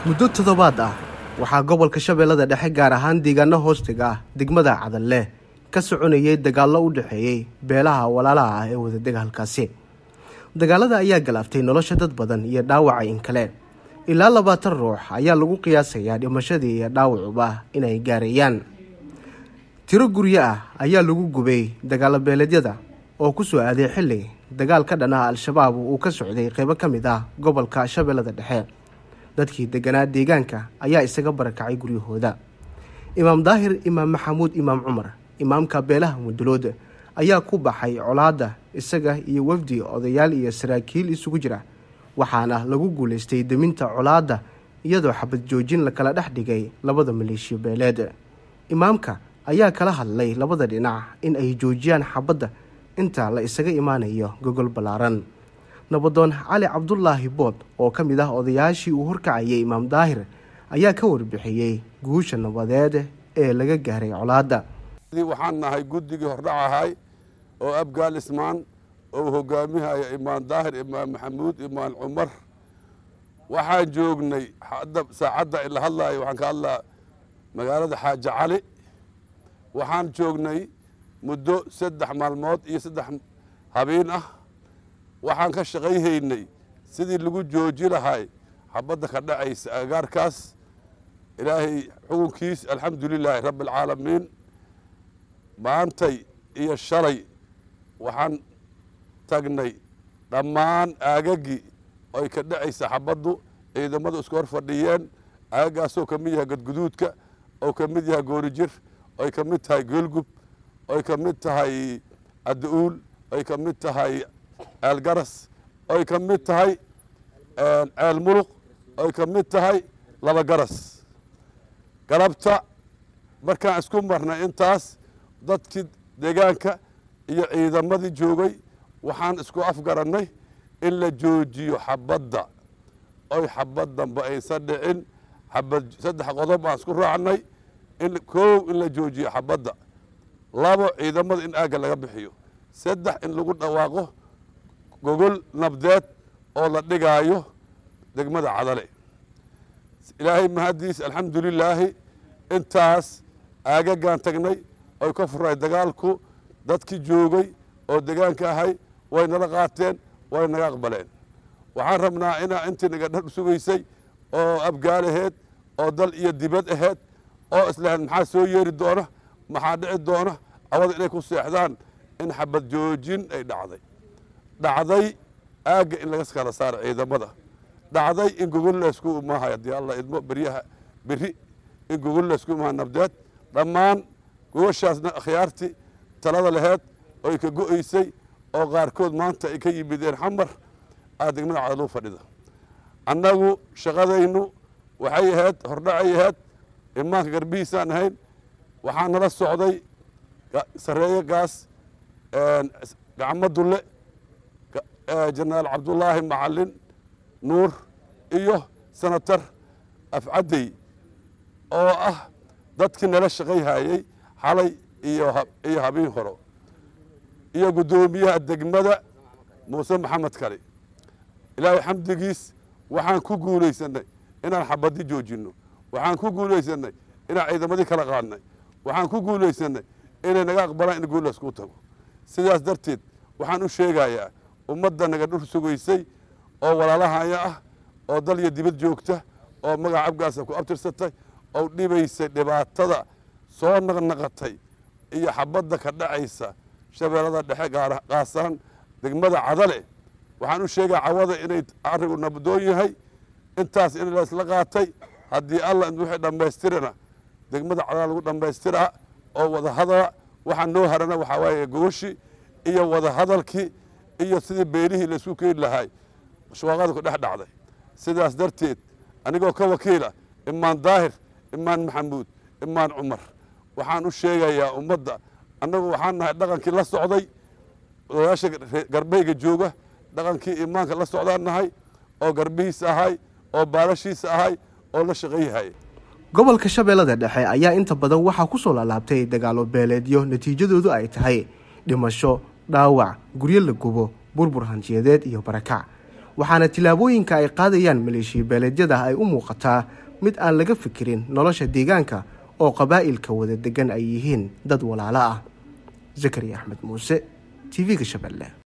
muddo toddobaad ah waxaa gobolka shabeellada dhexe gaar ahaan deegaano hoostiga ah degmada cadalle ka soconayay dagaallo u dhexeeyey beelaha walaalaha ah ee wadadega halkaasi dagaalada ayaa galaaftay nolosha dad badan iyo dhaawaca in kale ilaa labaatan ruux ayaa lagu qiyaasayaa dhimashadii iyo dhaawacuba inay gaarayaan tiro guryo ah ayaa lagu gubay dagaalo beeleedyada oo ku soo aaday xilli dagaal ka dhan ah al-shabaab uu ka socday qeybo ka mid ah gobolka shabeellada dhexe dadkii deganaa deegaanka ayaa isaga barakacay guryahooda imaam daahir imaam maxamuud imaam cumar imaamka beelaha mudulood ayaa ku baxay colaadda isaga iyo wafdi odayaal iyo saraakiil isugu jira waxaana lagu guulaystay deminta colaadda iyadoo xabad joojin lakala dhex dhigay labada maleeshiyo beeleed imaamka ayaa kala hadlay labada dhinac in ay joojiyaan xabadda inta la isaga imaanayo gogol ballaaran nabadoon cali cabdulaahi bood oo ka mid ah odayaashii uu horkacayay imaam daahir ayaa ka warbixiyey guusha nabadeed ee laga gaaray colaadda waxaan nahay guddigii hordhac ahay oo abgaal ismaan oo hogaamihaya imaan daahir imaan maxamuud imaan cumar waxaan joognay saacadda ila hadlaayo waxaan ka hadlaa magaalada xaaji cali waxaan joognay muddo saddex maalmood iyo saddex habeen ah waxaan ka shaqayhaynay sidii lagu jooji lahay xabadda ka dhacaysa agaarkaas ilaahay xukunkiis alxamdu lilaahi rabbi alcaalamiin maantay iyo shalay waxaan tagnay dhammaan aagagii oy ka dhacaysa xabaddu ciidamadu isku hor fadhiyeen aagagaasoo ka mid yahay gadguduudka oo ka mid yahay goorijir oy ka mid tahay geelgub oy ka mid tahay adda-uul oy ka mid tahay ceelgaras oy ka mid tahay ceel muluq oy ka mid tahay laba garas galabta markaan isku marnay intaas dadkii deegaanka iyo ciidamadii joogay waxaan isku afgarannay in la joojiyo xabadda oy xabad dambe aysan dhicin xabad saddex qodob aan isku raacnay in koow in la joojiyo xabadda labo ciidamada in aagga laga bixiyo saddex in lagu dhawaaqo gogol nabdeed oo la dhigaayo degmada cadale ilaahay mahaddiis alxamdu lilaahi intaas aagagaan tagnay oy ka furay dagaalku dadkii joogay oo degaanka ahay way nala qaateen way naga aqbaleen waxaan rabnaa inaa intii naga dhar sugaysay oo abgaal aheed oo dal iyo dibad aheed oo islahayd maxaa soo yeeri doona maxaa dhici doona cawada inay ku seexdaan in xabad joojin ay dhacday dhacday aagga in laga kala saaro ciidamada dhacday in gogol laysku imaahay haddii alla idmo beryaha beri in gogol laysku imaaha nabdeed dhammaan gogoshaasna akhyaartii talada laheed oy ka go'aysay oo qaarkood maanta ay ka yimideen xamar aa degmada cadaluu fadhida annagu shaqadaynu waxay ahayd hordhacay ahayd imaanka garbihiisaan ahayn waxaa nala socday sareeye gaas gacmo dulle jenaraal cabdulaahi macalin nuur iyo senatar afcaddey oo ah dadkii nala shaqayhayey xalay iyo habeen horo iyo guddoomiyaha degmada muuse maxamed kale ilaahay xamdigiis waxaan ku guulaysanay inaan xabadi joojinno waxaan ku guulaysanay inaan ciidamadii kala qaadnay waxaan ku guulaysanay inay naga aqbalaan in guul laysku tago sidaas darteed waxaan u sheegayaa ummadda naga dhur sugaysay oo walaalahaya ah oo dal iyo dibad joogta oo magaca abgaasa ku abtirsatay oo dhibaysay dhibaatada soo naqnaqatay iyo xabadda ka dhacaysa shabeellada dhexe qaasaan degmada cadale waxaan u sheegaa cawada inay arrigu nabdoon yahay intaas in laysla qaatay haddii alla wixii dhammaystirana degmada cadale lagu dhammaystiraa oo wadahadala waxaa noo harana waxaa waaye gogoshi iyo wadahadalkii iyo sidii beelihii laysku keeni lahay shwaaqada ku dhex dhacday sidaas darteed anigoo ka wakiila imaan daahir imaan maxamuud imaan cumar waxaan u sheegayaa ummadda annagu waxaan nahay dhaqankii la socday odayaasha garbeyga jooga dhaqankii imaanka la socdaan nahay oo garbihiisa ahay oo baalashiisa ahay oo la shaqayyahay gobolka shabeellada dhexe ayaa inta badan waxaa ku soo laalaabtay dagaalo beeleedyo natiijadoodu ay tahay dhimasho dhaawac guryo la gubo burbur hanjiyadeed iyo barakac waxaana tillaabooyinka ay qaadayaan maleeshiya beeleedyada ay u muuqataa mid aan laga fikirin nolosha deegaanka oo qabaa'ilka wada degan ay yihiin dad walaalo ah zakariya axmed muuse t v-ga shabeelle